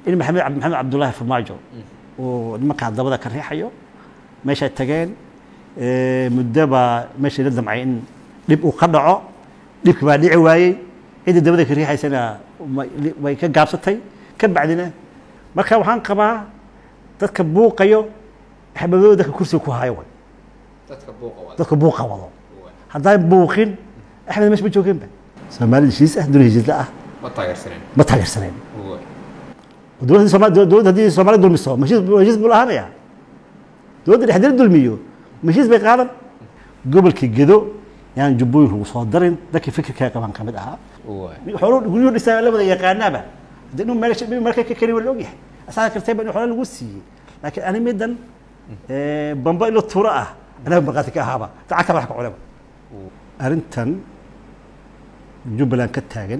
in maxamed cabdi maxamed cabdullaahi farmaajo uu nimankaa dabada ka riixayo meeshay tageen eh, muddo baa meeshii la damcay in dhib uu ka dhaco dhibki baa dhici waayey ciddii dabada ka riixaysana ma- li- way ka gaabsatay ka bacdina marka waxaan qabaa dadka buuqayo axmedooda dadka kursiga ku hayo way dadka buuqa wada dadka buuqa wado haddaan buuqin axmed meesha ma joogeenba soomaali heshiis ah duni heshiisla ah ma taageersaneen ma taageersaneen Uwe. dowladda Soomaali dowladda haddii Soomaali dulmiso heshiis heshiis buu lahaanaya dowladda dhexdeeda dulmiyo heshiis bay qaadan gobolkii gedo yaan jubbooyin lagu soo darin dadkii fikirkaa qaban ka mid ahaa Uwe. xoolo guryo dhisaa la wada yaqaanaaba haddii inuu meel inuu marka ka kari waa la ogyahay asaga kartayba in xoolo lagu siiyey laakiin ani midan eh, bamba ilo tuuro ah anaga markhaati ka ahaaba lacagta wax ka cunaba arrintan jubbaland ka taagan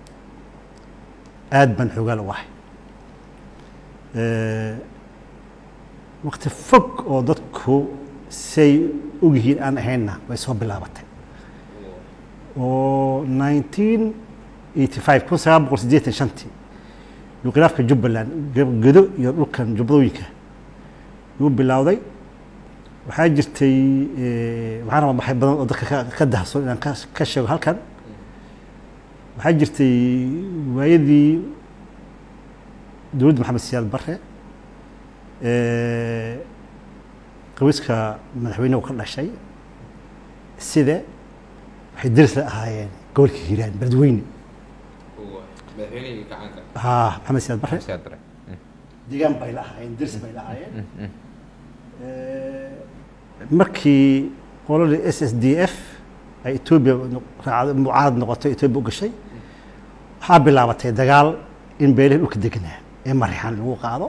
aad baan xoogaal u ahay waqti fog oo dadku say ogyihiin aan ahaynna way soo bilaabatay oo 1985 kun sagaal boqol siddeetan shantii yuu khilaafka jubbaland gedo iyo dhulkan jubbadooyinka yuu bilowday waxaa jirtay eh, waxaan rabaa maxay badan oo dadka ka- ka dahson inaan ka ka sheego halkan waxaa jirtay waayadii dowladda maxamed siyaad barre eh, qabiiska madaxweynuhu ka dhashay sida waxay deris la ahaayeen gobolka hiiraan beledweyne Uwe. madaxweynihii gacanka haa maxamed siyaad barre siyaad bare deegaan bay la ahaayeen deris bay la ahaayeen markii qoladii s s d f ay etoobiya raacdo- mucaarad noqotay etoobiya u gashay waxaa bilaabatay dagaal in beelihii dhulka deganaa ee marixaan lagu qaado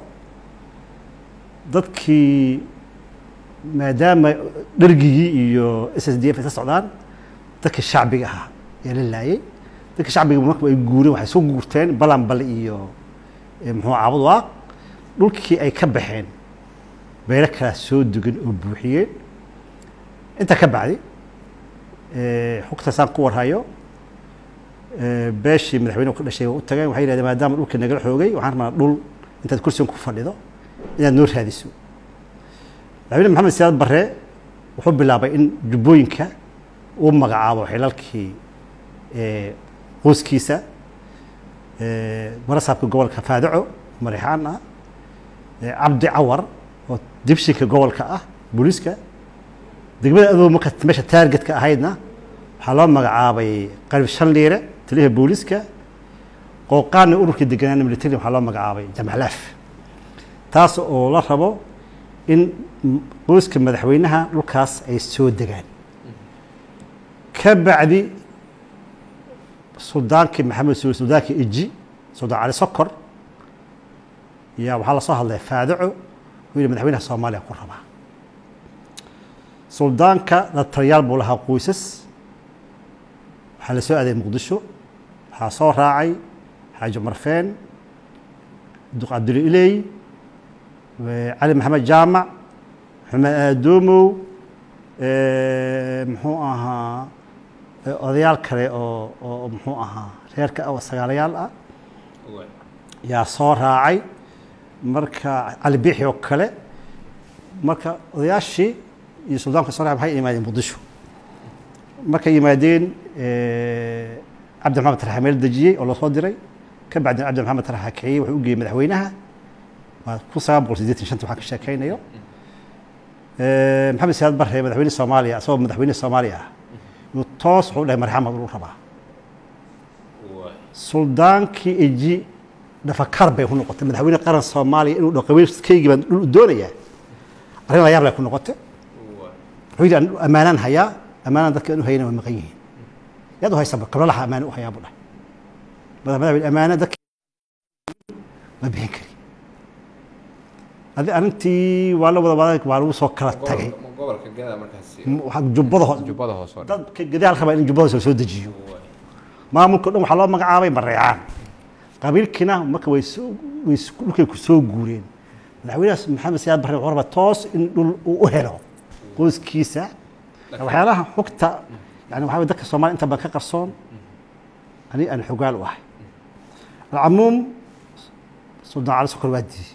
dadkii maadaama dhergigii iyo s s d f ay ka socdaan dadkii shacbiga ahaa ayaa la laayay dadkii shacbiga marka ay guureen waxay soo guurteen balanbal iyo eh, muxuu caabud waaq dhulkii ay ka baxeen beelo kalaa soo dugan oo buuxiyeen intaa ka bacdi eh, xogtaasaan ku warhayo eh, beeshii madaxweynuhu ka dhashay waa u tageen waxay yidhahdeen maadaama dhulka nagala xoogay waxaan rabnaa dhul intaad kursigan ku fadhido inaad noo raadiso madaxweyne maxamed siyaad barre wuxuu bilaabay in jubbooyinka uu magacaabo xilalkii eh, qoyskiisa eh, marasaabka gobolka faadaco marixaan ah eh, cabdi cawar oo dibshinka gobolka ah booliiska degmada adoo marka meesha taargetka ahaydna waxaa loo magacaabay qalib shan liire taliyaha booliiska qooqaana ururkii deganaan military waxaa loo magacaabay jamcalaaf taas oo la rabo in m- qoyska madaxweynaha dhulkaas ay soo degaan ka bacdi suldaankii maxamed suul suldaankii eji suldaan cali sokor yaa waxaa lasoo hadlay faadaco wuxuu yidhi madaxweynaha soomaaliya ku rabaa suldaanka la taliyaal buu lahaa qoysas waxaa la soo aaday muqdisho waxaa soo raacay xaaji marfeen duq cabduli iley eh, cali maxamed jaamac maxamed aadoomow eh, muxuu ahaa eh, odayaal kale oo oo muxuu ahaa reerka ah oo sagaalayaal ah Uwe. yaa soo raacay marka cali biixi oo kale marka odayaashii iyo suldaanka soo raacay waxay yimaadeen muqdisho markay yimaadeen eh, cabdi maxamed taraxa meel dejiyey oo lasoo diray ka bacdina cabdi maxamed taraxa kiciyey wuxuu u geeyey madaxweynaha waa kun sagaal boqol siddeetan shanta waxaan ka sheekaynayo Eh, maxamed siyaad barre madaxweyne soomaaliya asagoo madaxweyne soomaaliya ah yuu toos wuxuu dhahay marxamad uu rabaa Uwe. suldaankii eji dhafakar bay ku noqotay madaxweyne qaran soomaaliya inuu dhaho qabiilkaygii baan dhul u doonayaa arrin la yaab lay ku noqotay Uwe. wuxuu yidhi "Aan ammaanaan hayaa ammaanaan dadka aan u hayana waa maqan yihiin yaad u haysaba kablalaha ammaana u hayaa buu dhahay madax madaxweyne ammaana dadka ma bixin kari adi arrintii waa la wada waday waa lagu soo kala tagay Gobolka- gobolka gada markaasi waxaa jubbada ho- jubbada hoose oo dhan. dadka gadaal rabaa in jubbada hoose la soo dejiyo Uwe. maamulka o dhan waxaa loo magacaabay mareecaan qabiilkiina marka way soo way s- dhulkay ku soo guureen madaxweynahaas maxamed siyaad barre wuxuu rabaa toos in dhul uu u helo qoyskiisa waxyaalaha xogta yani waxaa weye dadka soomaaliya inta badan ka qarsoon ani aan xogaal u ahay alcamuum suldaan cali sokor waa diiday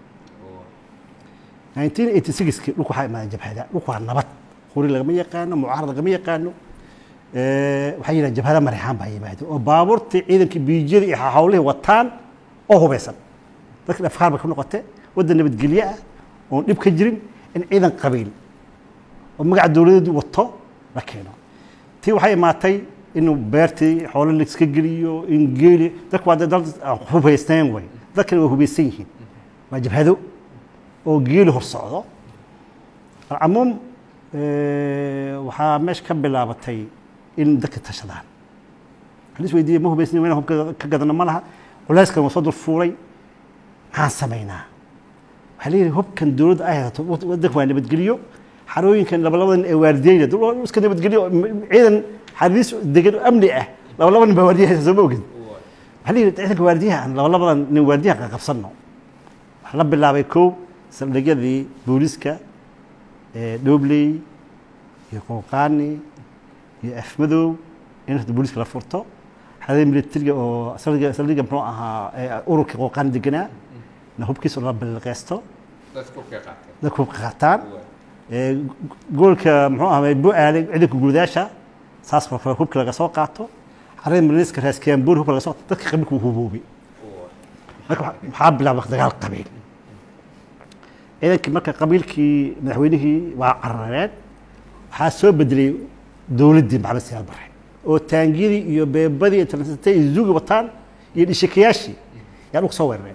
waay 1986 dhulku waxaa imaaday jabhada dhulku waa nabad qori lagama yaqaano mucaarad lagama yaqaano Eh, waxaa yidhaha jabhada marexaan baa yimaado oo baabuurtii ciidankii biijyada iyo hawlihii wataan oo hubeysan dadka afkaar bay ku noqotay waddan nabadgelyo ah oon dhib ka jirin in ciidan qabiil oo magaca dowladeedu wato la keeno tii waxay imaatay inuu beertii xoolo la iska geliyo in geeli dadku waa dad aan hubaysnayn way dadkana waa hubaysan yihiin waa jabhado oo geeli hor socdo alcamuum eh, waxaa meesha ka bilaabatay in dadka tashadaan waxaan is weydiiyey ma hubaysnayn wayna hubka ka gadano ma laha culayskan waa soo dul fuulay maxaan samaynaa waxaa leeyahay hubkan dowladda ay haysato wad- waddanka waa nabadgeliyo xarooyinkan labalabadan ee waardiyeyna dul- waa iska nabadgeliyo m- ciidan xariis degan oo amni ah labalabadan baa waardiya haysa soo ma ogin waay waxaa leeyahay ciidanka waardiyaha aan labalabadan nin waardiyaha ka qabsanno waxaa la bilaabay kow saldhigyadii booliska ee dhobley iyo qooqaani iyo afmadow in horta booliska la furto xadada militariga oo saldhiga saldhiga muxuu ahaa ee ururka qooqaani deganaa na hubkiisa la bilqeysto dadka ku kay qaateen dadku hubka qaataan waay ee goolka muxuu ahaa bu-aale ciidanka guudaasha saas oo kale hubka laga soo qaato xarada militariska raaskiyaanbuur hubka laga soo qaato dadka qabiilka wuu huboobay waay marka waxa- waxaa bilaabay dagaal qabiil ciidankii marka qabiilkii madaxweynihii waa carareen waxaa soo bedelay dowladdii maxamed siyaad barre oo taangiyadii iyo beebadii iyo transatay iyo zuugi wataan iyo dhishikayaashii yaa dhulka soo weerareen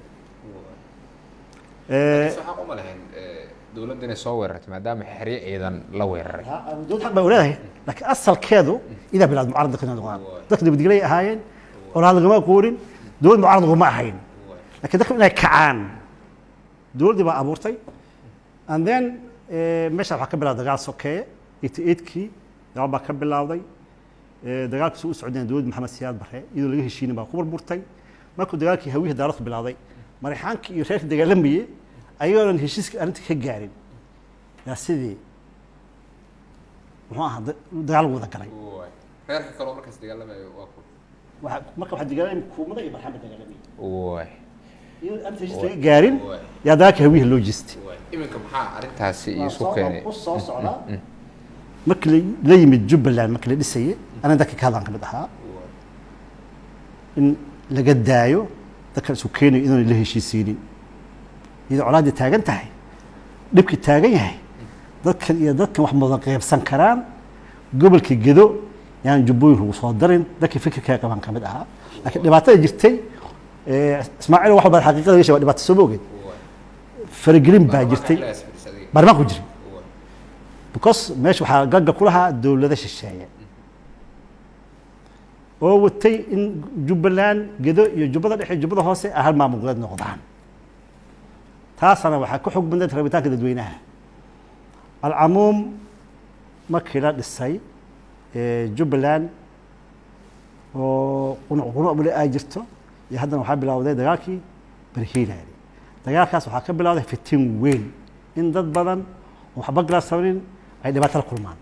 waay waxaan uma lahayn dowladda inay soo weerartay maadaama xeryo ciidan la weeraray dowlad xaq baa leedahay laakiin asalkeedu idaa bilaad mucaarad dadka inay noqdaan dadka nabadgelyo ay ahaayeen olaad lagama aqoonin dowlad mucaarad laguma ahayn waay laakiin dadku inay kacaan dowladdii baa abuurtay and then eh, meesha waxaa ka bilawday dagaal sokeeye eighty eightkii dagaal baa ka bilowday Eh, dagaalkiisu u socdeen dowladda maxamed siyaad barre iyadoo laga heshiinin baa ku burburtay markuu dagaalkii hawiyihii daaradku bilowday marixaankii iyo reerkii dagaalamayey ayagoonan heshiiska arrinta ka gaarin yaa sidii muxuu ahaa da- dagaal wada galay waay reerka kaloo markaas dagaalamayo waa ku Waxa- marka waxaa dagaalamay kuumada iyo marxamed dagaalamayay waay iyadoo arrinta heshiis laga gaarin waay yaa dagaalkii hawiyihii loo jeestay waay iminka maxaa arrintaasi Waa isu soo- keenay ku soo socdaa markii la- la yimid jubbaland markii la dhisayay aniga dadka ka hadlaan ka mid ahaa waay in laga daayo dadka isu keenayo idoon la heshiisiinin iyadoo colaaddii taagan tahay dhibkii taagan yahay dadkan iyo dadkan wax mudan qaybsan karaan gobolka gedo yaan jubbooyin lagu soo darin dadkii fikirkaa qaban ka mid ahaa laakiin dhibaatada jirtay eh, ismaaciil wax walba xaqiiqada gashay waa dhibaato soo moogeen waay faragelin baa jirtay Baarlamaanka xilligaas fadhiisa adiga. baarlamaanka ku jiray waay because meesha waxaa gagga ku lahaa dowlado shisheeye oo watay in jubbaland gedo iyo jubbada dhexe iyo jubbada hoose ay hal maamul goboleed noqdaan taasana waxaa ka xog badnayd rabitaanka dadweynaha alcamuum markii la dhisay eh, jubbaland oo qunuc qunuc bale ay jirto iyo haddana waxaa bilowday dagaalkii barhiilaali dagaalkaas waxaa ka bilowday fitin weyn in dad badan oo waxba galaasamanin ay dhibaato la kulmaan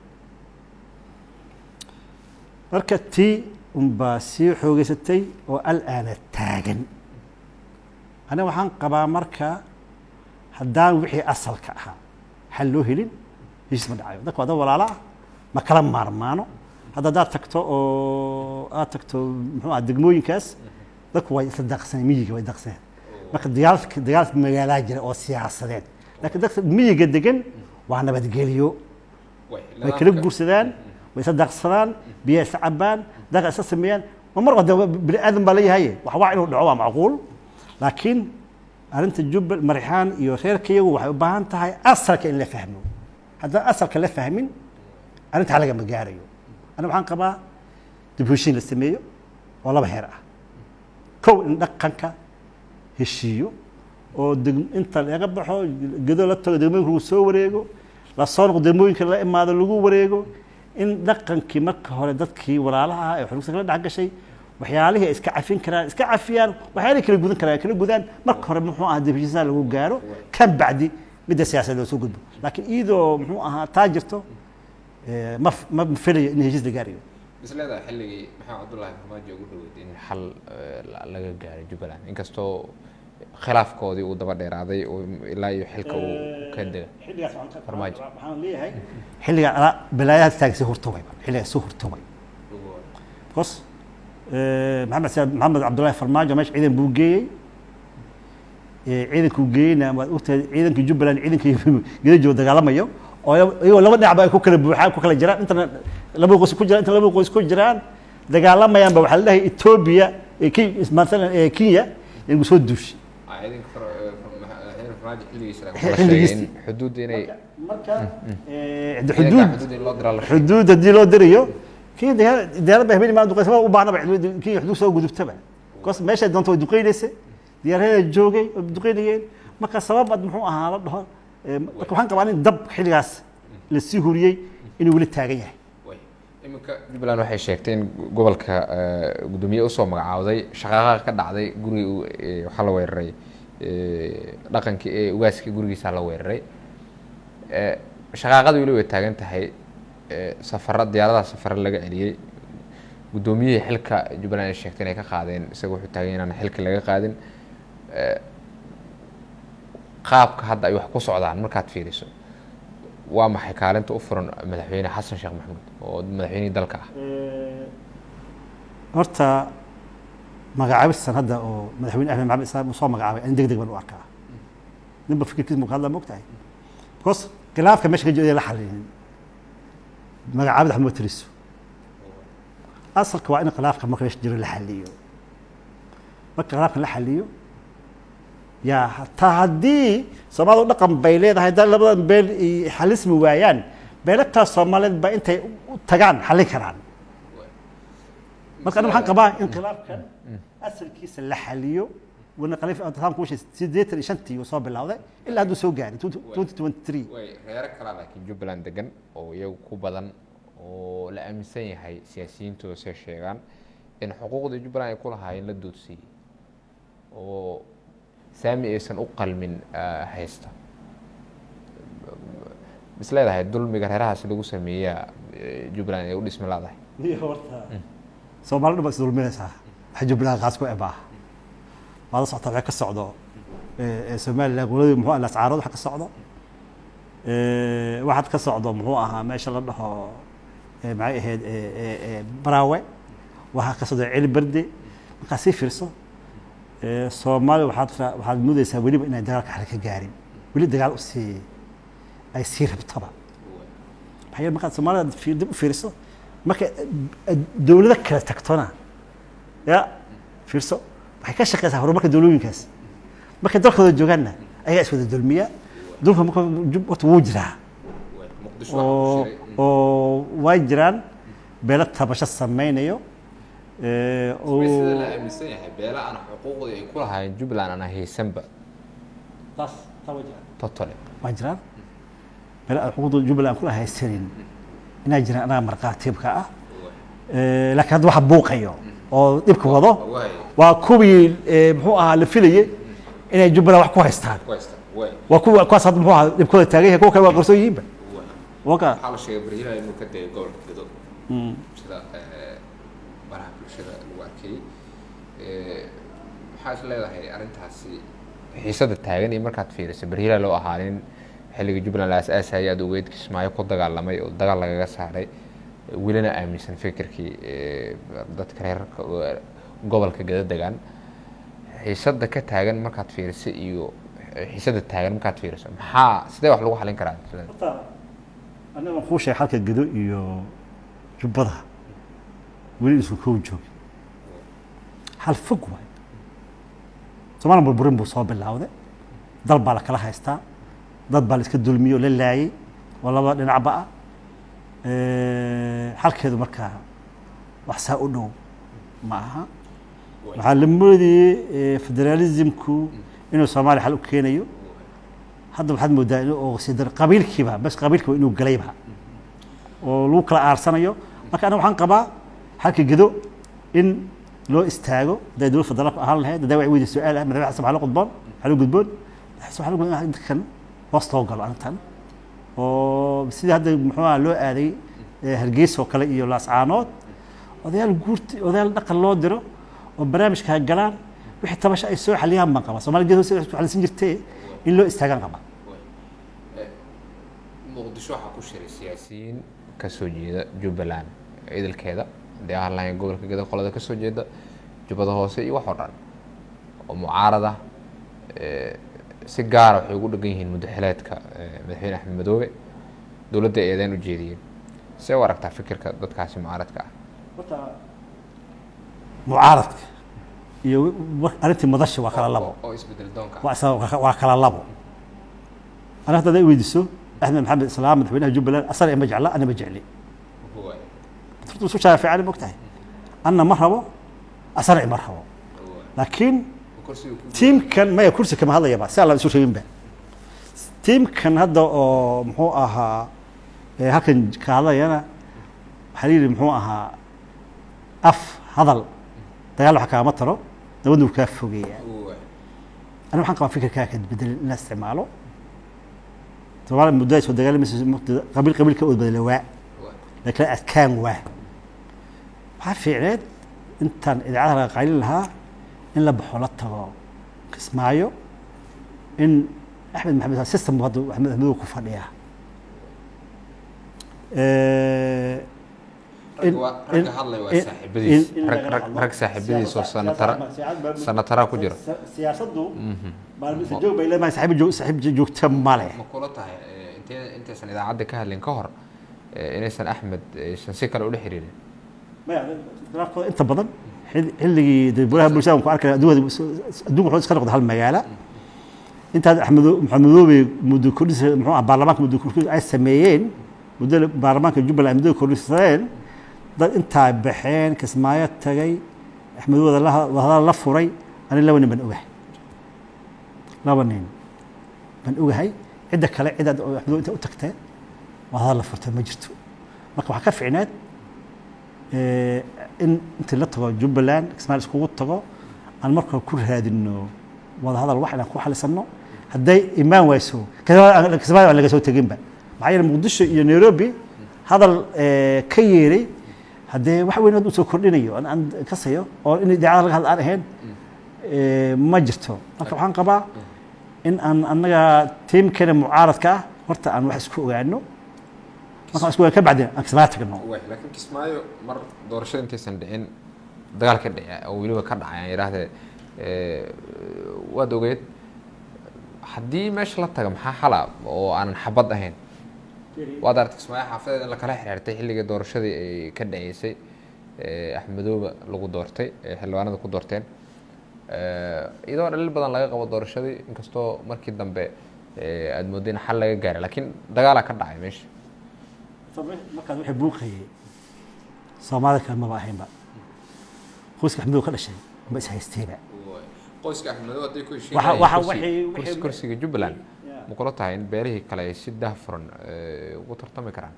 marka tii unbaa sii xoogeysatay oo alaana taagan aniga waxaan qabaa marka haddaan wixii asalka ahaa xal loo helin heshiis ma dhacayo dadka waa dad walaalo ah ma kala maarmaano hadda haddaad tagto oo aad tagto muxuu ah degmooyinkaas dadku way isla daaqsaneen miyiga way daaqsaneen marka dagaalka dagaal magaalaa jira oo siyaasadeed laakiin dadka miyiga degan waa nabadgelyo waay way kala guursadaan way isa daaqsadaan biyaha isa cabaan daqa isa sameeyaan ma mar wada bini aadan baa leeyahay wax waa inuu dhaco waa macquul laakiin arrinta jubbal marixaan iyo reerka iyagu waxay u baahan tahay asalka in la fahmo haddaan asalka la fahmin arrintaa lagama gaarayo aniga waxaan qabaa dib u heshiin la sameeyo oo laba heer ah kow in dhaqanka heshiiyo oo deg- inta laga baxo gedo la tago degmooyinka lagu soo wareego la soo noqo degmooyinka la imaado lagu wareego in dhaqankii marka hore dadkii walaalaha ah ee xulugsa kala dhex gashay waxyaalihii ay iska cafin karaan iska cafiyaan waxyaalihii kala gudan karaan ay kala gudaan marka hore muxuu ahaa dibheshiisaa lagu gaaro kan bacdi midda siyaasadda loo soo gudbo laakiin iyadoo muxuu ahaa taa jirto eh, ma f- ma filayo in heshiis la gaarayo is leedahay xilligii maxamed cabdullaahi farmaajo ugu dhaweyd in xal eh, la- laga gaaray jubbaland inkastoo khilaafkoodii uu daba dheeraaday oo ilaa iyo xilka uu ka dega xilligaas waxaan ka- Farmaajo. waxaan leeyahay xilliga ala balaayaha taag sii hurtumay xilligaas sii hurtumay bcos maxamed saad maxamed cabdullaahi farmaajo meesha ciidan buu geeyey Eh, ciidankuu geeyeyna waad ogtahay ciidankii jubbaland ciidankii gedajo dagaalamayo oo iyagoo laba dhinacba ay ku kala buuxaan ku kala jiraan intana laba qoys ku jiraan inta laba qoys ku jiraan dagaalamayaanba waxaa la dhahay etoobiya eh, Ki- maalan eh, kenya inagu soo duushay xilligiisii xuduudda inay marka eh, de xuduud xuduud in loo diraa la xuduud haddii loo dirayo kii diyaarad ba habeen imaan duqeysaba u baahnaba kii xuduud soo gudubtaba bcause meeshay doonto way duqeynaysa diyaarada joogay way duqeynayeen marka sabab ad muxuu ahaa la dhaho eh, marka waxaan qabaa in dab xilligaas lasii huriyey inuu weli taagan yahay iminka jubbaland waxay sheegtay in gobolka eh, guddoomiye usoo magacaawday shaqaaqa ka dhacday guri waxaa la weeraray eh, dhaqankii ee ugaaskii gurigiisaa la weeraray Eh, shaqaaqadii weli way taagan tahay eh, safara diyaaradaha safare laga celiyey guddoomiyihii xilka jubbaland ay sheegtay inay ka qaadeen isaga wuxuu taagan yahay inaan xilka laga qaadin Eh, qaabka hadda ay wax ku socdaan markaad fiiriso waa maxay kaalinta u furan madaxweyne xasan sheekh maxamuud oo madaxweynihii dalka ah horta magacaabistan hadda oo madaxweyne axmed maxamed islaam uu soo magacaabay an deg deg baan u arkaa ninba fikirkiisa muu ka hadlaa mogtahay bcause khilaafka meesha ka jooda la xalilin magacaabida waxma tiriso asalka waa in khilaafka marka meesha jiro la xaliyo marka khilaafka la xaliyo yaa hataa haddii soomaalidu dhaqan bay leedahay haddaa labadan beel ay xalismi waayaan beelataas soomaaliyeed ba intay u tagaan xallin karaan marka aniga waxaan qabaa in khilaafkan asalkiisa la xaliyo wana khaliif aan ku sheegay sideetan iyo shantii uu soo bilowday ilaa hadduu soo gaaray twenty twenty three way reero kalaa laakiin jubbaland degan oo iyagu ku badan oo la aaminsan yahay siyaasiyiintooda say sheegaan in xuquuqdii jubbaland ay ku lahaayeen la doodsiiyey oo saami aysan u qalmin ah, haysta mis leedahay dulmiga reerahaas lagu sameeyaa eh, jubbaland ay u dhismi laadahay soomaali dhan baa is dulminaysaa waxa jubbaland qaas ku ebaa waad la socota waxay ka socdo eh, eh, somaliland goladii muxuu ah lascaarad waxa ka socdo Eh, waxaad ka socdo muxuu ahaa meesha la dhaho eh, maxay ahayd eh, eh, eh, baraawe waxaa ka socdo celi berde markaa sii fiirso eh, soomaali waxaad ra- waxaad mudaysaa weliba inay dagaalka xali ka gaarin weli dagaal usii ay sii rabtaba maxaa yeele markaad soomaalida fi- dib u fiiriso marka eh, dowlado kala tagtona ya fiirso waxay ka shaqeysaa horumarka dowlooyinkaas markay dalkooda joogaanna ayagaa iswada dulmiya dulka marka jub- horta wuu jiraa oo oo way jiraan beelo tabasho sameynayo eh, oo sida la aaminsan yahay beela aan xuquuqdii ay ku lahaayeen jubbaland aan haysanba totally waa jiraan beelo aan xuquuqda jubbaland aan kula haysanin inaa jiraan anaga markhaatiibka ah Eh, laakiin hadda waxa buuqayo oo dhibka wado waa kuwii eh, muxuu ahaa la filayey inay jubbaland wax ku haystaan waa kuwa kuwaas hadda muxuu ahaa dhibkooda taagan yahay kuwa kale waa qarsoon yihiinba waka waxaa la sheegay barhila inuu ka degay gobolka gedo sida eh, baraha bulshada lagu arkayey Eh, maxaa is leedahay arrintaasi xiisada taagan iyo markaad fiiriso barhila loo ahaa nin xilligii jubbaland la asaasayay aad ogeyd kismaayo ku dagaalamay oo dagaal lagaga saaray welina aaminsan fikirkii eh, dadka reer gobolka geda degan xiisada ka taagan markaad fiiriso iyo xiisada taagan markaad fiiriso maxaa sidee wax lagu xalin karaa horta aniga kuu sheegay halka gedo iyo jubbada weli isku kow joogi hal fog waay soomaaliya burburin buu soo bilowday dal baa la kala haystaa dad baa la iska dulmiyey oo la laayey oo laba dhinacba ah halkeedu markaa wax saa u dhow ma aha waxaa la moodayey federalismku inuu soomaaliya xal u keenayo hadda waxaad moodaa in oo sidar qabiilkiiba bas qabiilkiiba inuu galayba oo lagu kala aarsanayo marka aniga waxaan qabaa halka gedo in loo istaago haday dowlad federaalku ahaan lahayd hadaa wax weydi su-aal ah madaxweyne xasan waxaa la gudboon waxaa la gudboon waxaa la gudboon dadkan hoos loo galo arrintan oo sidii hadda muxuu aha loo aaday hargeysa oo kale iyo laascaanood odayaal guurti odayaal dhaqan loo diro oo barnaamijka ha galaan wixii tabasha ay soo xaliyaan baan qaba soomaaliya geed hoose ku xalisan jirtee in loo istaagaan qaba muqdisho waxaa ku shiray siyaasiyiin ka soo jeeda jubbaland idilkeeda dee ahaan gobolka geda qolada ka soo jeeda jubbada hoose iyo wax oo dhan oo mucaarada si gaara waxay ugu dhegan yihiin mudaxileedka madaxweyne axmed madoobe dowladda eedeyn u jeediyeen see u aragtaa fikirka dadkaasi mucaaradka ah mucaaradka iyo arrintii madasha waa kala labo oo isbedel doonka waa isa- waa kala labo aniga hadda i weydiiso axmed maxamed islaam madaxweynaha jubbaland asana ima jecla ana ma jecli horta isu shaaficani mogtahay anna ma rabo asana ima rabo laakiin tiimkan maya kursi kama hadlayaba si aan la isu sheeginba tiimkan hadda oo muxuu ahaa ee halkan ka hadlayana waxaa la yidhi muxuu ahaa af hadal dagaal wax kaama taro nabadna wuu kaa fogeeyaa أنا waxaan qabaa fikirkaa ka bedel in la isticmaalo Soomaaliya muddo ay soo dagaalamayso qabiil qabiilka oo bedela waa laakiin adkaan waa waxaa fiicneed intaan idaacadaha laga qaylin lahaa in la baxo la tago kismaayo in axmed maxamed system hadda axmed axmedow ku fadhiya ragga hadlay waa saaxiibadiis rag rag rag saaxiibadiis oo sanatara sanatara ku jira siyaasaddu maalmisa joog bay leedahay saaxiib joog saaxiib joogta male ma kula tahay intee intaysan idaacadda ka hadlin ka hor inaysan axmed aysan si kale ula xiriirin khilaafkooda inta badan xilligii dowlaha bulshada ku arkay adduunka adduunka wuxuu iska noqday hal magaala intaas axmedo maxamedoobe muddo kordhis muxuu ah baarlamaanka muddo kordhis ay sameeyeen muddo baarlamaanka jubbaland muddo kordhisadeen dad intaa baxeen kismaayo tagay axmed wada wadahadal la furay ani laba nin baan ogahay laba nin baan ogahay cidda kale cid aad axmed inta u tagteen wadahadal la furtay ma jirto marka waxaa ka ficneed in intii la tago jubbaland kismaayo iskugu tago aan marka ku raadino wadahadal wax inaan ku xalisano hadday imaan wayso kismaayo aan laga soo teginba maxaa yeele muqdisho iyo nairobi hadal ka yeeray haddee wax weyn u soo kordhinayo aan kasayo oo in idaacada laga hadla aan ahayn ma jirto marka waxaan qabaa in aan annaga tiimkeena mucaaradka ah horta aan wax isku ogaano markaan isku ogaan ka bacdin aan kismaayo tagno laakiin kismaayo mar doorashada intaysan dhicin dagaal ka dhici oo weliba ka dhacay aan yidhaahdee waad ogeed haddii meesha la taga maxaa xala oo aanan xabad ahayn waad aragtay kismaayo xaafadeed in lakala xirxirtay xilligii doorashadii ay ka dhaceysay axmedooba lagu doortay xildhibaanada ku doorteen iyadoo dhaliil badan laga qabo doorashadii inkastoo markii dambe aad moodda in xal laga gaaray laakiin dagaalaa ka dhacay meesha markaas waxay buuqayay soomaalida kale maba ahaynba qoyska axmedow ka dhashay ma is haysteeba qoyska axmedow hadday ku Waxa- waxa- waxay- heshiinayeen waxay- kursiga jubbaland Yeah. ma kula tahay in beelihii kale ay si daahfuran ugu tartami karaan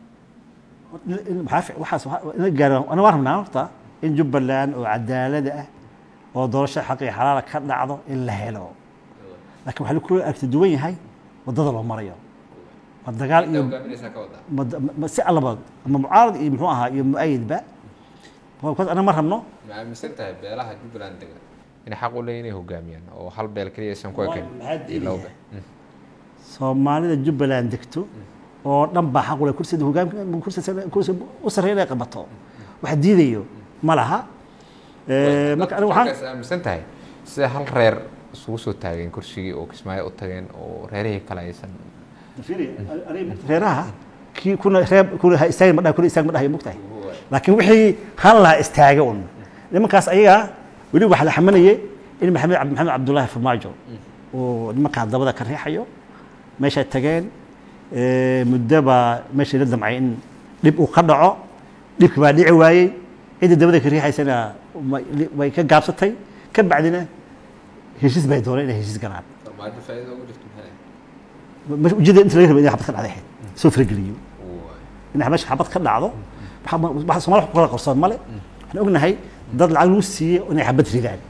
maxaa fi- waxaas waxa- in la gaaro ana waan rabnaa horta in jubbaland oo cadaalada ah oo doorasho xaq iyo xalaala ka dhacdo in la helo laakiin waxaa lagu aragti duwan yahay waddada loo marayo ma dagaal iyo hogaaminaysaa ka wadaa ma ma si allaba ama mucaarad iyo muxuu ahaa iyo mu-ayidba markaas ana ma rabno ma aaminsan tahay beelaha jubbaland dega inay xaq u leeyihin inay hogaamiyaan oo hal beel keliya aysan ku ekayn maxaa iyo laba diidaya? beel soomaalida jubbaland degto oo dhan baa xaq u leh kursida hogaamka kursi kursi u sarreeya inay qabato wax diidayo ma laha Eh, marka aniga waxaan markaas aaminsan tahay sida hal reer isugu soo taageen kursigii oo kismaayo u tageen oo reerihii kale aysan reeraha kii kuna reer kuna ha istaagin ma dhahay kuna istaag ma dhahay mugtahay laakiin wixii han lahaa istaaga un nimankaas ayaga weli waxaa la xamanayay in maxamed cabdi maxamed cabdullaahi farmaajo uu nimankaa dabada ka riixayo meeshay tageen eh, muddo baa meeshay la damcay in dhib uu ka dhaco dhibki baa dhici waayey cidda dabada ka riixaysana ma- way ka gaabsatay ka bacdina heshiis bay dooneen inay heshiis galaan farmaajo faa'iido ugu jirto maxay مش ujeedada inta laga rabo inay xabad ka dhacday ahayd soo farageliyo in meesha xabad ka dhacdo waxa- waxa Soomaali wax ku kala qarsoon male waxaan ognahay dad lacag lagu siiyey inay xabad ridaan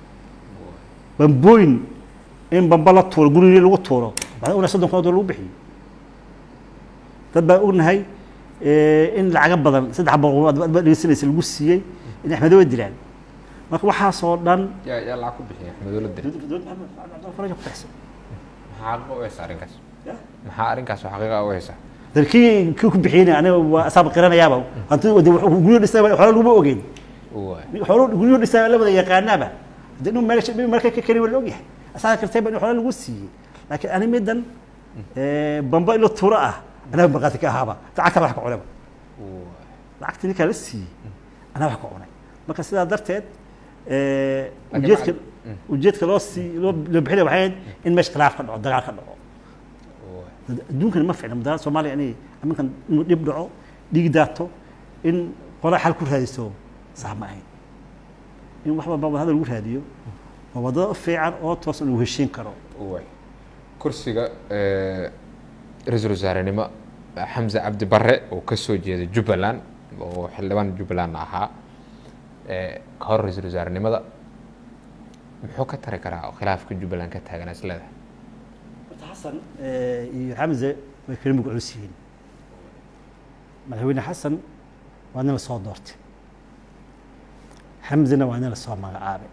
bambooyin in bamba la tuuro gurigii lagu tuuro waxaan ognahay soddon kun oo dollar lagu bixiyo dad baan ognahay eh, in lacaga badan saddex boqol aad ba dhegeysanaysa lagu siiyey in axmedowa dilaan marka waxaasoo dhan yaa yaa lacag ku bixiya axmedowladda maxaa xaqiiqa u haysa arrinkaas maxaa arrinkaas oo xaqiiqa u haysa dalkii kii ku bixiyeyna aniga waa asaaba qiranayaaba hanti de wuxuu guryo dhisay xoolo laguma ogeyn waay xoolo guryo dhisay la wada yaqaanaaba de inuu meel inuu meel ka kari waa la ogyahay asaga kartayba in xoolo lagu siiyey laakiin ani midan bamba ilo tuuro ah anaga markaati ka ahaaba lacagta wax ka cunaba waay lacagta ninkaa la siiyey anaa wax ka cunay marka sidaa darteed Laakiin ujeedka lacag- ujeedka loo sii loo loo bixinaya waxay ahayd in meesha khilaaf ka dhaco dagaal ka dhaco waay adduunkana ma ficna mudaharaad soomaaliya inay aminkan inuu dhib dhaco dhiig daato in qola xal ku raadiso sax ma ahayn in wax walba wadahadal lagu raadiyo waa wadada u fiican oo toosan lagu heshiin karo waay kursiga eh, ra-iisul wasaarenimo xamse cabdi barre oo ka soo jeeda jubbaland oo xildhibaan jubbaland ahaa eh, ka hor ra-iisul wasaarenimada muxuu ka tari karaa oo khilaafka jubbaland ka taaganaa is leedahay horta xasan iyo xamse way kala mug culus yihiin madaxweyne xasan waa nin la soo doortay xamzena waa nin la soo magacaabay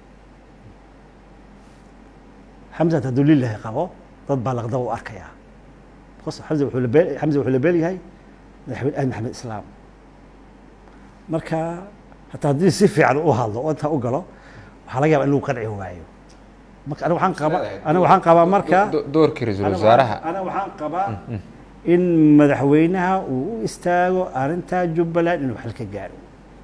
xamse hadduu lilahi qabo dad baa laqdaba u arkayaa because xamse wuxuu la beel xamse wuxuu la beel yahay madaxweyne ahmed maxamed islaam marka hataa haddii si fiican u hadlo oo intaa u galo waxaa laga yaabaa in lagu qanci waayo marka aniga waxaan qabaa aniga waxaan qabaa marka Do- doorkii ra-iisul Ana wasaaraha waxaan- ana waxaan qabaa in madaxweynaha uu u istaago arrintaa jubbaland inuu xal ka gaaro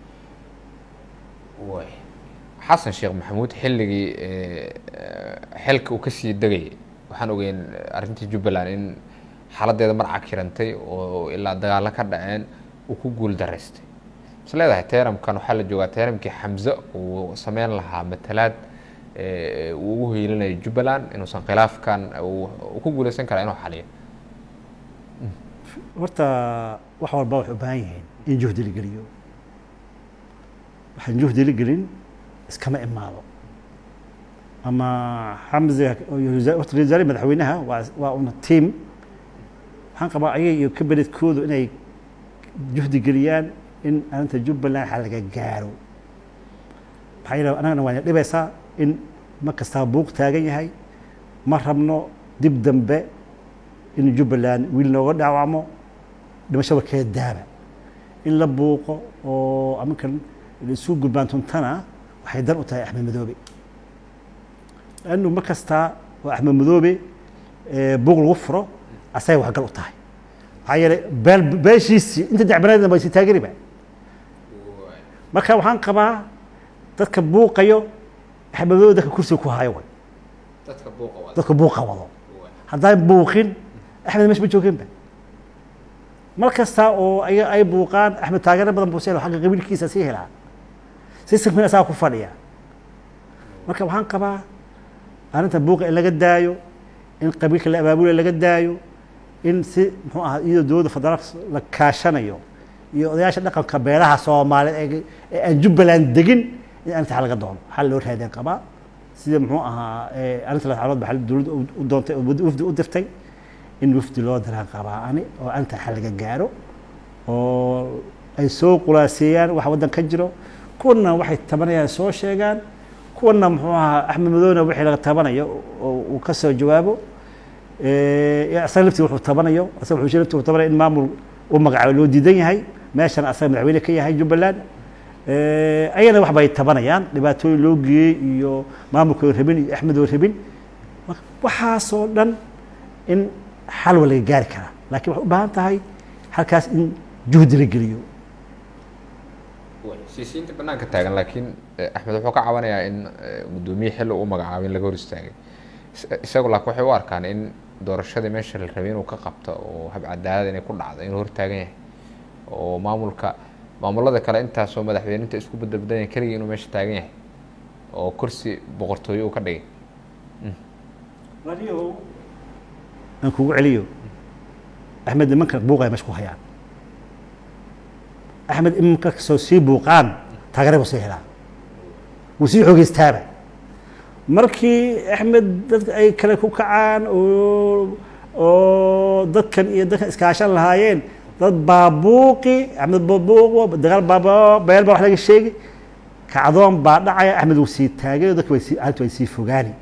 waay xasan sheekh maxamuud xilligii eh, eh, xilka uu kasii degayay waxaan ogeyn arrintii jubbaland in xaaladdeeda mar cakirantay oo ilaa dagaalo ka dhaceen uu ku guul daraystay is leedahay teeramkan waxaa la joogaa teeramkii xamse uu sameyn lahaa matalaad eh, uu ugu hiilinayo jubbaland inuusan khilaafkan uu uu ku guuleysan karaa inuu xaliyo horta wax walba waxay u baahan yihiin in juhdi la geliyo waxaan juhdi la gelin iskama imaado ama xamze oo iyo wasa- horta ra-iisul wasaare madaxweynaha waa waa una team waxaan qabaa ayaga iyo kabeledkoodu inay juhdi geliyaan in arrinta jubbaland xal laga gaaro maxaa yeele annagana waa ina dhibaysaa in mar kastaa buuq taagan yahay ma rabno dib dambe in jubbaland wiil nooga dhaawacmo dhimashada kee daaba in la buuqo oo aminkan isu gurbaantuntana waxay dan u tahay axmed madoobe lannu mar kastaa oo axmed madoobe eh, buuq lagu furo asagay waxgal u tahay maxaa yeelay beel beeshiisii inta dacbanaadna ba si taageriba marka waxaan qabaa dadka buuqayo axmed madoobe dadka kursiga ku hayo way dadka buuqa wada dadka buuqa wado haddaan buuqin axmed meesha ma joogeenba mar kasta oo ay ay buuqaan axmed taageero badan buu sii helaa xagga qabiilkiisa sii helaa systemkina asaga ku fadhiya marka waxaan qabaa arrinta buuqa in laga daayo in qabiilka la abaabulaya laga daayo in si muxuu ahaa iyadoo dowladda federaalka la kaashanayo iyo odayaasha dhaqanka beelaha soomaaliyeed ee- ee aan jubbaland degin in arrinta xal laga doono xal loo raadin qabaa sida muxuu ahaa eh, arrinta la xalood baa dowladda u- u doontay oo wafdi u dirtay in wafdi loo diraan qabaa ani oo arrinta xal laga gaaro oo ay soo qulaaseeyaan waxa waddan ka jiro kuwana waxay tabanayaan soo sheegaan kuwana muxuu ahaa axmed madowna wixii laga tabanayo oo uu ka soo jawaabo Eh, asaga laftii wuxuu tabanayo asaga wuxuu laftii wuxuu tabanaya in maamul u magacaabo loo diidan yahay meeshana asaga madaxweyne ka yahay jubbaland Eh, ayana wax bay tabanayaan dhibaatooyin loo geeyey iyo maamulka oo rabin iyo axmed oo rabin Marka waxaasoo dhan in xal waa laga gaari karaa laakiin waxay u baahan tahay halkaas in juhdi la geliyo siisiinta banaanka taagan laakiin eh, axmed wuxuu ka cabanayaa in eh, guddoomiye xilli uu magacaabo in laga hor istaagay Is- isagu laakiin waxay u arkaan in doorashadii meesha la rabay inuu ka qabto oo hab cadaalad inay ku dhacdo inuu hortaagan yahay oo maamulka maamulada kale intaasoo madaxweyninta isku badalbadan yahay keligii inuu meesha taagan yahay oo kursi boqortooyo uu ka dhigay aan kugu celiyo axmed nimanka buuqaya meesha ku hayaan axmed imanka kasoo sii buuqaan taageera buu sii helaa wuu sii xoogeystaaba markii axmed dadka ay kale ku kacaan oo oo dadkan iyo dadkan iskaashan lahaayeen dad baa buuqi axmed baa buuqo dagaal baa beel baa wax laga sheegi kacdoon baa dhacaya axmed wuu sii taagay dadka way sii arrintu way sii fogaani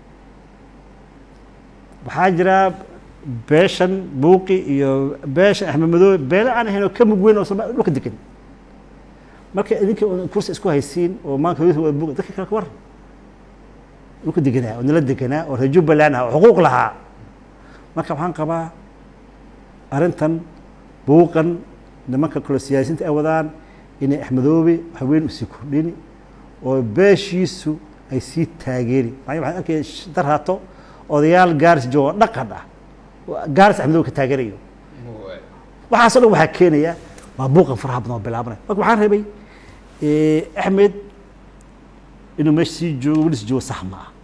waxaa jira beeshan buuqi iyo beeshan axmed madoobe beele aan ahayn oo ka mug weyn oo Soomaali dhulka degan marka idinka oo kursi isku haysiin oo maanta hooyada wada buuqi dadka kale ka waran dhulka deganaa oo nala deganaa oo reer jubbaland ah oo xuquuq lahaa marka waxaan qabaa arrintan buuqan nimanka kale siyaasiyiinta ay wadaan inay axmedoobe haween usii kordhini oo beeshiisu ay sii taageeri maayo waxaan arkaya dar haato odayaal gaaris joogo dhaqan ah oo gaaris axmedoobe ka taageerayo waxaasoo dhan waxaa keenaya waa buuqan faraha badan oo bilaabanaya marka waxaan rabay axmed inuu meesha sii joogo weli sii joogo sax ma ah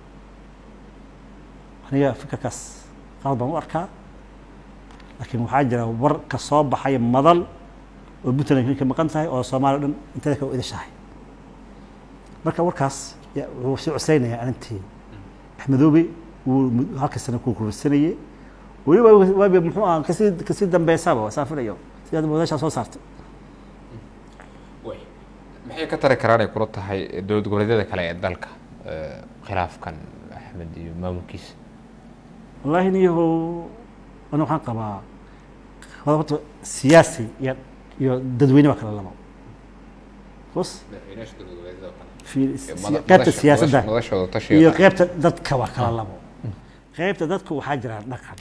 aniga fikirkaas qalad baan u arkaa laakiin waxaa jira war ka soo baxaya madal oo puntland ka maqan tahay oo soomaaliya o dhan inteeda kale u idashahay marka warkaas ya- wuxuu sii cusaynayaa arrintii axmedoobe wuu mud- halka sano ku kursanayey weliba waabi muxuu aha kasii kasii dambeysaba saan filayo sidaad wadaashaa soo saartay way maxay ka tari karaan ay kula tahay dowlad goboleedyada kale ee dalka eh, khilaafkan axmed iyo maamulkiisa wallaahi niyahow ana waxaan qabaa horta siyaasi iyo iyo dadweyne waa kala labo bos madaxweynayaasha dowlad goboleedyada oo kale fi- Ee, si- mada- qaybta madasha- siyaasadda madasha- madashooda tashiga iyo qaran. qaybta dadka waa kala labo qaybta dadka waxaa jira dhaqan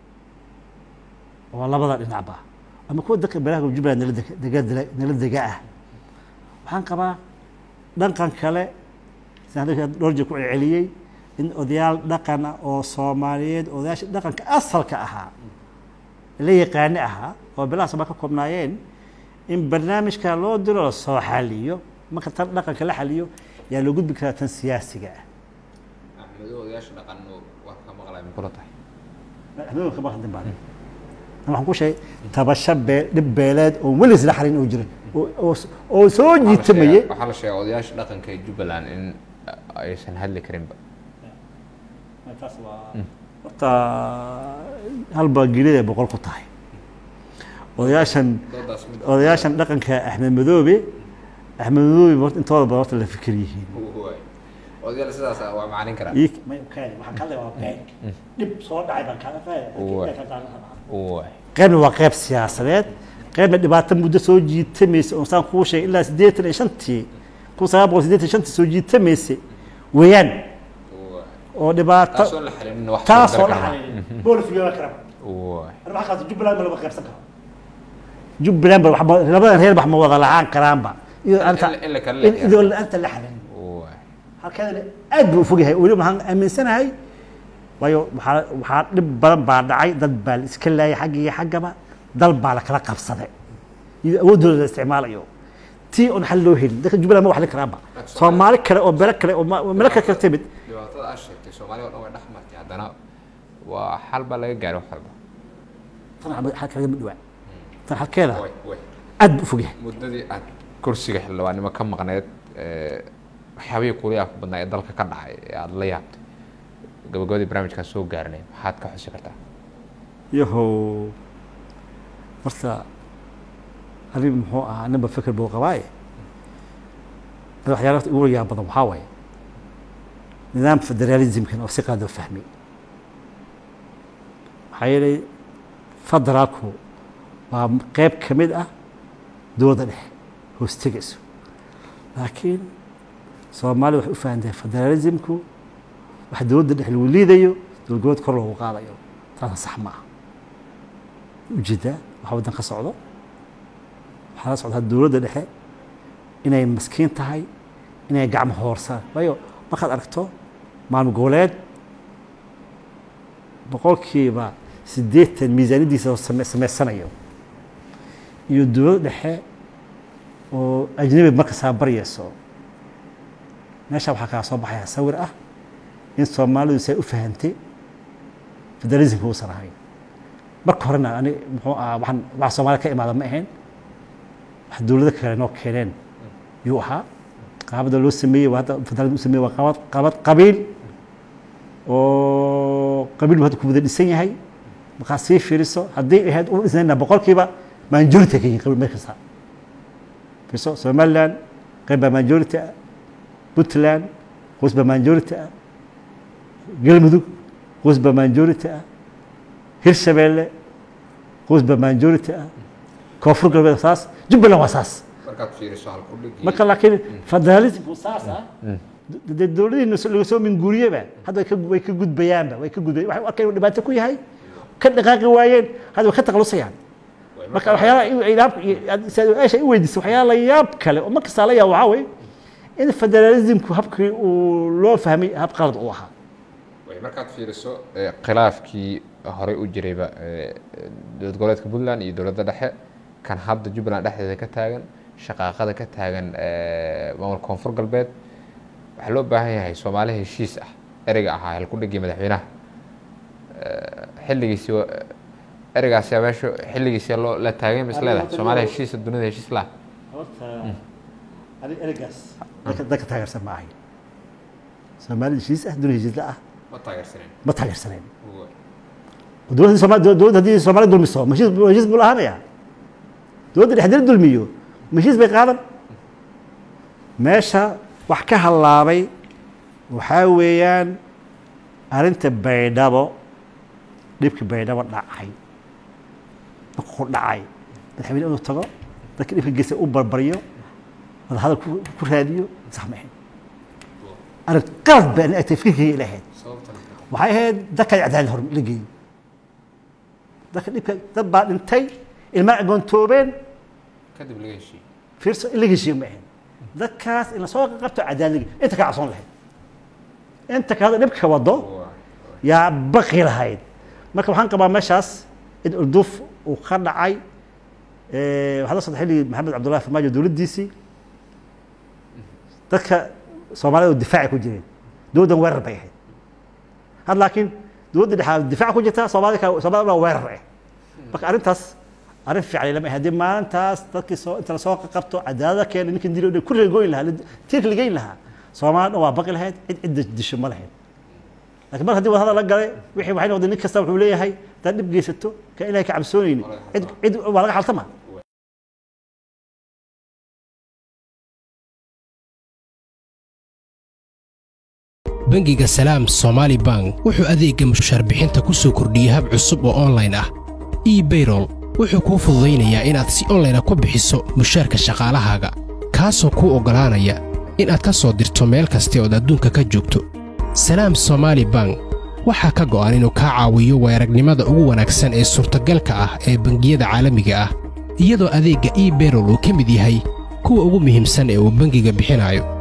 oo labada dhinacba ama kuwa dadka beelaha jubbaland nala dega- dega nala dega ah waxaan qabaa dhaqan kale sidaan hadda dhowr jeer ku celceliyey in odayaal dhaqan ah oo soomaaliyeed odayaasha dhaqanka asalka ahaa la yaqaani ahaa oo beelaha soomaali ka koobnaayeen in barnaamijka loo diro la soo xaliyo marka tan dhaqanka la xaliyo yaa loo gudbi karaa tan siyaasiga ah axmedo odayaasha dhaqan waa ka maqlay ma kula tahay habeenka kama hadlin baan waxaan ku sheegay tabasho bee dhib beeleed oo weli isla xalin oo jirin oo oo- oo soo jiitamayay waxaa la sheegay odayaasha dhaqanka ee jubbaland in aysan hadli karinba horta halba gelida boqol ku tahay odayaashan doodaas mid odayaashan dhaqanka axmed madoobe axmed madoobe horta intooda badan horta la fikir yihiin waay odayaal sidaas ah waa macalin karaa Ii- may- okay, waxaan ka hadlaya waa beeg dhib soo dhacay baan kaaga Waay. qaadaya waay qaybna waa qayb siyaasadeed qaybna dhibaato muddo soo jiitamaysa oo saan kuu sheegay ilaa siddeetan iyo shantii kun sagaal boqol siddeetan iyo shantii soo jiitamaysa weeyaan waay oo dhibaato taasoo la xalinin wax taasoo la kara xalilin bool fiyoona karaba waay ana waxaa qaata jubbaland ba lama qaybsan karo jubbaland ba wax ma- labadan reer wax ma wada lahaan karaanba iyo anta in la- in la kala in- leeyahay. idoo la-aanta la xalin waay halkeedana aad buu u fog yahay weli waxaan aaminsanahay waayo waxaa waxaa dhib badan baa dhacay dad baa la iska laayay xagga iyo xaggaba dal baa la kala qabsaday iyo awooddooda la isticmaalayo tii oon xal loo helin dadka jubbaland ma wax li karaanba soomaali kale oo bele kale oo ma- oo meelo kale ka timid dhibaatada aad sheegtay soomaaliya oo dhan way dhex martay haddana waa xal baa laga gaaray wax walba tan xal- xal kagama dhawaa tan xalkeeda way way aad buu u fog yahay muddadii aad kursiga xildhibaannimo ka maqneed ee, waxyaabihii kuula yaabka badnaa ee dalka ka dhacay ee aada la yaabtay gabagabadii barnaamijkaan soo gaarnay maxaad ka xusi kartaa yahow horta anig muxuu ahaa ninba fikir buu qabaaye ada waxyaala horta ugu yaab badan waxaa waaye nidaam federalismkan oo si qaad loo fahmay maxaa yeelay federaalku waa qeyb ka mid ah dowladda dhexe hoostegayso laakiin soomaalida waxay u fahantahay federalismku wax dowladda dhexe lagu liidayo dowlad goboleed kor loogu qaadayo taasna sax ma aha ujeedaa waxa waddan ka socdo waxaa la socdaa dowladda dhexe inay maskiin tahay inay gacmo hoorsaan waayo markaad aragto maalmo goboleed boqolkiiba siddeetan miisaaniyaddiisa oo same- samaysanayo iyo dowladda dhexe oo ajnabi markasaa baryayso meesha waxaa kaa soo baxaya sawir ah in soomaalidu say u fahantay federalismka uusan ahayn marka horena ani muxuu ahaa waxaan wax soomaaliya ka imaada ma ahayn wax dowlado kale noo keeneen yuu ahaa qaabada loo sameeyey waa hadda federalism u sameeyey waa qabad qabad qabiil oo qabiil buu hadda ku wada dhisan yahay markaa sii fiiriso haddii ahayd u dhisnayna boqolkiiba majority ka yihin qabiil meel kasta fiirso somaliland qayb baa majority ah puntland qoys baa majority ah galmudug qoys baa majority ah hirshabeelle qoys baa majority ah koonfur galbeed saas jubbaland waa saas markaad fiiriso halkudhigii marka laakiin federalismku saas ah dee dowladihiina laga soo minguuriyeba hadda way ka- way ka gudbayaanba way ka gudbayaan waxay u arkeen inuu dhibaato ku yahay ka dhaqaaqi waayeen hadda way ka taqalusayaan way marka waxyaalaha i- i- yaab- i- aad su-aasha i weydiisay waxyaala la yaab kale oo mar kastaa la yaab waxaa weeye in federalismku habkii uu loo fahmay hab qalad uu ahaa way markaad fiiriso eh, khilaafkii horey u jirayba eh, dowlad goboleedka puntland iyo dowladda dhexe kan hadda jubbaland dhexdeeda ka taagan shaqaaqada ka taagan eh, maamulka koonfur galbeed waxaa loo baahan yahay soomaali heshiis ah ereyga ahaa halkudhigii madaxweynaha Eh, xilligiisii wa- ereygaasi meesha xilligiisii loo la taagay ma is leedahay soomaali heshiisa dunida heshiis laha horta ani ereygaas dadka dadka taageersan ma ahayn soomaali heshiis ah duni heshiis la ah ma taageersaneen ma taageersaneen dowladda Soomaali dowladda haddii Soomaali dulmiso ma heshiis ma heshiis buu lahaanaya dowladda dhexdeeda dulmiyo ma heshiis bay qaadan meesha wax ka halaabay waxaa weeyaan arrinta baydhabo dhibkii baydhabo dhacay markuu dhacay madaxweyne inuu tago dadka dhibka geysa u barbaryo wadahadal ku ku raadiyo sax ma ahayn arrin qalad ba ani agtay fikirkayga ila ahayd sababtan waxay ahayd dadka cadaalad hor la geeyo dadka dhibka dad baa dhintay ilmaa agoontoobeen kadib laga heshiiyey fiirso in la heshiiyo ma ahayn dadkaas in lasoo qabto cadaalad la geeyo inta ka cabsoon lahayd inta ka hadda dhibka wado yaa baqi lahayd marka waxaan qabaa meeshaas in urduf uu ka dhacay eh, waxaa la socda xilligii maxamed cabdullahi farmaajo dowladdiisii dadka soomaalida oo difaaci ku jireen dowladdan weerar bay ahayd had laakiin dowladda dhexaad difaac ku jirta soomaalida ka soomaalida dhan weerar ah marka arrintaas arrin fiican lama haddii maalintaas dadkii soo inta lasoo qabto cadaalada keena ninkan dilo ku reegoyn lahaa tiirka ligeyn lahaa soomaalida dhan waa baqi lahayd cid cidda disho ma lahayd laakiin mar haddii wadahadal la galay wixii waxay noqdeen nin kasta wuxuu leeyahay haddaad dhib geysato ka ilahay ka cabsoonayni cid cid waa laga xaltama bangiga salaam somaali bank wuxuu adeegga mushaar bixinta ku soo kordhiyey hab cusub oo onlayn ah ebayrol wuxuu kuu fududaynayaa inaad si onlayna ku bixiso mushaarka shaqaalahaaga kaasoo kuu oggolaanaya inaad ka soo dirto meel kasta ood adduunka ka joogto salaam somaali bank waxaa ka go'an inuu kaa caawiyo weeragnimada ugu wanaagsan ee suurtagalka ah ee bangiyada caalamiga ah iyadoo adeegga ebayrol uu ka mid yahay kuwa ugu muhiimsan ee uu bangiga bixinayo